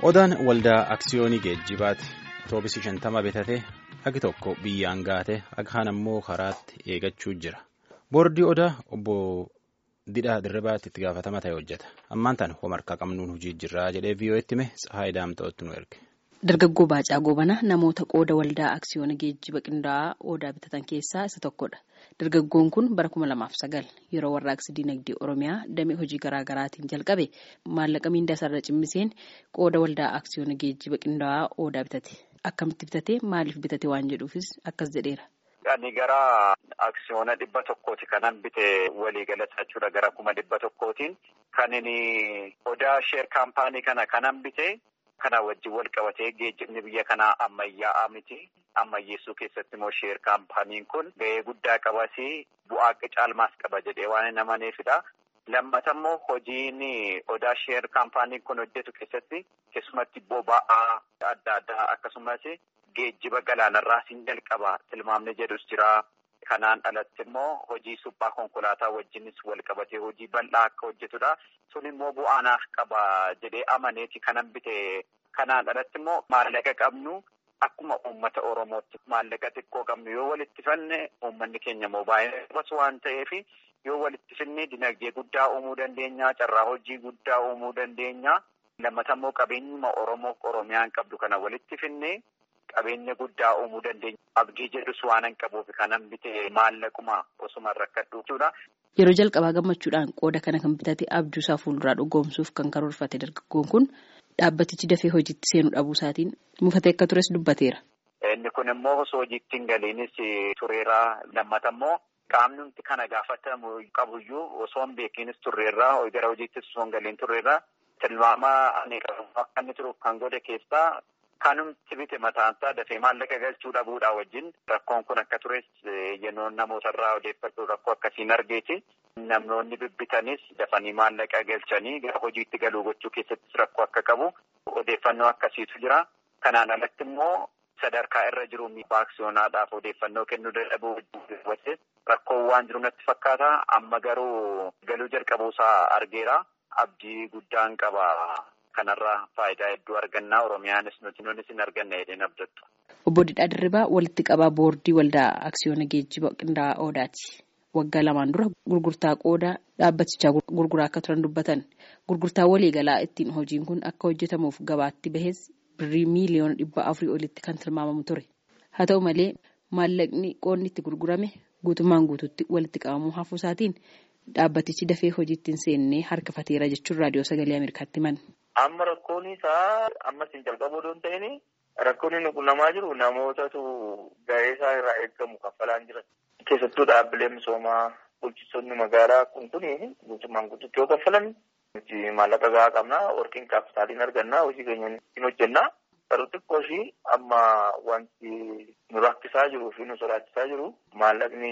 Odaan waldaa aksiyoonii geejjibaati. Otoobisii shantama bitatee hagi tokko biyyaan gaate hagi kaan ammoo karaatti eegachuu jira. Boordii odaa obbo Didhaa Dirribaatti itti gaafatama ta'e hojjeta. Ammaan tana homarkaa qabnuun hojii jirraa jedhee viiyoo'etti hime Tsahaay Daamta'ootti nu erge. Dargaggoo Baacaa Goobana namoota qooda waldaa aksiyoona geejjiba qindaa'aa odaa bitatan keessaa isa tokkodha. Dargaggoon kun bara kuma lamaaf sagal yeroo warraaqsi dinagdee Oromiyaa damee hojii garaa garaatiin jalqabe maallaqa miindaasaarra cimmiseen qooda waldaa aksiyoona geejjiba qindaa'aa odaa bitate. Akkamitti bitate maaliif bitate waan jedhuufis akkas jedheera. Ani gara aksiyoona dhibba tokkooti kanan bite waliigalata jechuudha gara kuma dhibba tokkootiin kan inni odaa sheer kaampaanii kana kanan bite. Kana wajjin wal qabatee geejjibni biyya kanaa ammayyaa'aa miti. Ammayyeessuu keessatti immoo sheer kaampaaniin kun ga'ee guddaa qabasi bu'aa caalmaas qaba jedhee waan hin amaneefidha. Lammata immoo hojiin odaa sheer kaampaaniin kun hojjetu keessatti keessumatti boba'aa adda addaa akkasumas geejjiba galaanarraa siin jalqaba tilmaamni jedhus jira. Kanaan alatti immoo hojii suphaa konkolaataa wajjinis wal qabatee hojii bal'aa akka hojjetudha. Sun immoo bu'aanaaf qaba jedhee amaneeti kanan bite. Kanaan alatti immoo maallaqa qabnu akkuma uummata Oromootti maallaqa xiqqoo qabnu yoo walitti fanne uummanni keenya immoo baay'ee qabas waan ta'eef yoo walitti finne dinagdee guddaa uumuu dandeenya. Carraa hojii guddaa uumuu dandeenya. Lammata immoo qabeenyuma Oromoo Oromiyaan qabdu kana walitti finne. Qabeenya guddaa uumuu dandeenya. Abdii jedhus waan hin qabuuf kanan bite maallaquma osuma rakkadhu jechuudha. Yeroo jalqabaa gammachuudhaan qooda kana kan bitate abjuusaa fuulduraa dhugoomsuuf kan karoorfate dargaggoon kun dhaabbatichi dafee hojiitti seenuu dhabuu isaatiin mufatee akka tures dubbateera. Inni kun immoo osoo hojiitti hin galiinis tureera. Lammata immoo qaamni nuti kana gaafatamu qabuyyuu osoo hin beekinis turreerra. Gara hojiittis osoo hin galiin turreerra. Tilmaama ani akka inni turuuf kan godhe keessaa. Kanumti bite mataansaa dafee maallaqa galchuu dhabuudhaa wajjin rakkoon kun akka tures yennoon namootarraa odeeffadhu rakkoo akkasiin argeeti. Namoonni bibbitanis dafanii maallaqa galchanii gara hojiitti galuu gochuu keessattis rakkoo akka qabu odeeffannoo akkasiitu jira. Kanaan alatti immoo sadarkaa irra jiru miidiyaa aksiyoonaadhaaf odeeffannoo kennuu dadhabuu wajjin rakkoon waan jiru natti fakkaata. Amma garuu galuu jalqabuusaa argeera. Abdii guddaan qaba. Kanarraa faayidaa hedduu argannaa Oromiyaanis nuti nunis hin arganne jedheen abdattu. Obbo Didhaa Dirribaa walitti qabaa boordii waldaa aksiyoona geejjiba qindaa'aa Odaati. Waggaa lamaan dura gurgurtaa qoodaa dhaabbatichaa gurguraa akka turan dubbatan. Gurgurtaa waliigalaa ittiin hojiin kun akka hojjetamuuf gabaatti bahes birrii miiliyoona dhibba afurii olitti kan tilmaamamu ture. Haa ta'u malee maallaqni qoodni itti gurgurame guutummaan guutuutti walitti qabamuu hafuu isaatiin dhaabbatichi dafee hojiitti hin seennee harkifateera jechuun raadiyoo sagalee Ameerikaatti himan. Amma rakkoon isaa ammas hin jalqabu osoo hin ta'in rakkoon inni qunnamaa jiru namootatu gahee isaa irraa eegamu kaffalaan jiran. Keessattuu dhaabbilee misoomaa bulchitoonni magaalaa kun kun guutummaan guutuutti yoo kaffalan nuti maallaqa gahaa qabnaa warqin kaapitaaliin argannaa hojii keenya hin hojjennaa. Garuu xiqqoo ishii amma wanti nu rakkisaa jiruu fi nu sodaachisaa jiru maallaqni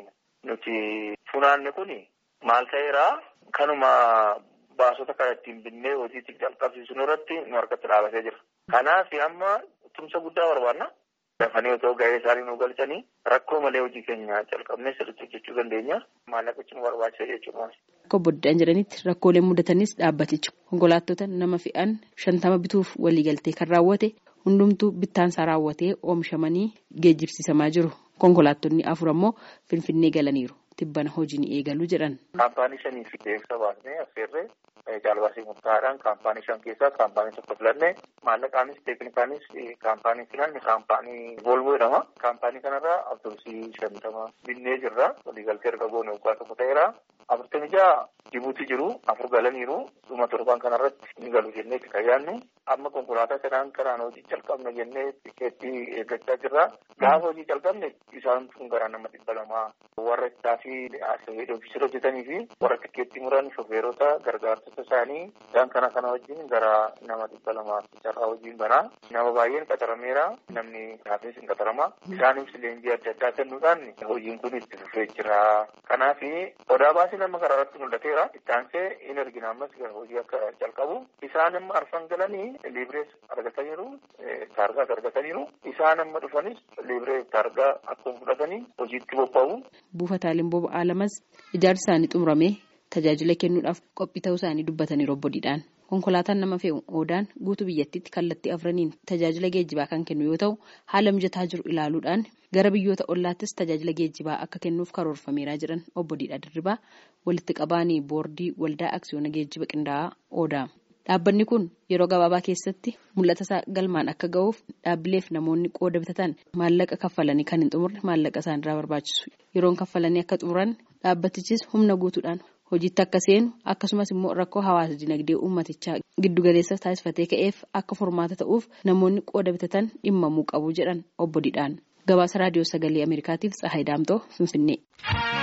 nuti funaanne kun maal ta'eeraa kanuma. Baasota kana ittiin binnee hojiitti jalqabsiisuu irratti nu harkatti dhaabatee jira. Kanaaf amma tumsa guddaa barbaanna. Dafanii otoo gahee isaanii nu galchanii rakkoo malee hojii keenya jalqabnee sirriitti hojjechuu dandeenya. Maallaqichi nu barbaachisa jechuudha. Akka obbo Didhaan jedhanitti rakkooleen mudatanis dhaabbatichi konkolaattota nama fe'an shantama bituuf waliigaltee kan raawwate hundumtuu bittaansaa raawwatee oomishamanii geejjibsiisamaa jiru. Konkolaattonni afur ammoo Finfinnee galaniiru. Tibbana hojiin eegaluu jedhan. Kaampaanii shanii fi beeksisa baasnee affeerree caalbaasii murtaa'aadhaan kaampaanii shan keessaa kaampaanii tokko filannee maallaqaanis teeknikaanis kaampaanii filanne kaampaanii Volvo jedhama. Kaampaanii kanarraa awutoobisii shantama binnee jirra. Waliigaltee erga goone waggaa tokko ta'eera. Afurtamii jaha Jibuutii jiru afur galaniiru dhuma torban kanarratti ni galu jennee itti kayyaannu. Amma konkolaataa kanaan karaan hojii calqabna jennee tikeettii eeggachaa jirra. Gaafa hojii calqabne isaan kun gara nama dhibba lamaa warra ittaafii ofiisira hojjetanii fi warra tikeettii muran shofeerota gargaartota isaanii isaan kana kana wajjin gara nama dhibba lamaa carraa hojiin banaa. Nama baay'een qaxarameera. Namni kaafees hin qaxarama. Isaanis leenjii adda addaa kennuudhaan hojiin kun itti fufee jira. Kanaaf odaa baasii nama karaa irratti mul'ateera. Itti aansee hin argina ammas hojii akka jalqabu. Isaan amma arfan galanii liibirees argataniiru. Taargaas argataniiru. Isaan amma dhufanis liibiree taargaa akkuma fudhatanii hojiitti bobba'u. Buufataaleen boba'aa lamas ijaarsi isaanii xumuramee tajaajila kennuudhaaf qophii ta'uu isaanii dubbatanii obbo Didhaan. konkolaataan nama fe'u oodaan guutuu biyyattiitti kallattii afraniin tajaajila geejjibaa kan kennu yoo ta'u haala mijataa jiru ilaaluudhaan gara biyyoota ollaattis tajaajila geejjibaa akka kennuuf karoorfameeraa jiran obbo Diidhaa Dirribaa walitti qabaanii boordii waldaa aksiyoona geejjiba qindaa'aa oodaa. Dhaabbanni kun yeroo gabaabaa keessatti mul'ata isaa galmaan akka ga'uuf dhaabbileef namoonni qooda bitatan maallaqa kaffalanii kan hin xumurre maallaqa isaanirraa barbaachisu yeroon kaffalanii akka xumuran dhaabbatichis humna guutuudhaan hojiitti akka seenu akkasumas immoo rakkoo hawaasa dinagdee uummatichaa giddugaleessa taasifatee ka'eef akka furmaata ta'uuf namoonni qooda bitatan dhimmamuu qabu jedhan obbo Didhaan gabaasa raadiyoo sagalee ameerikaatiif Tsahaay Daamtoo Finfinnee.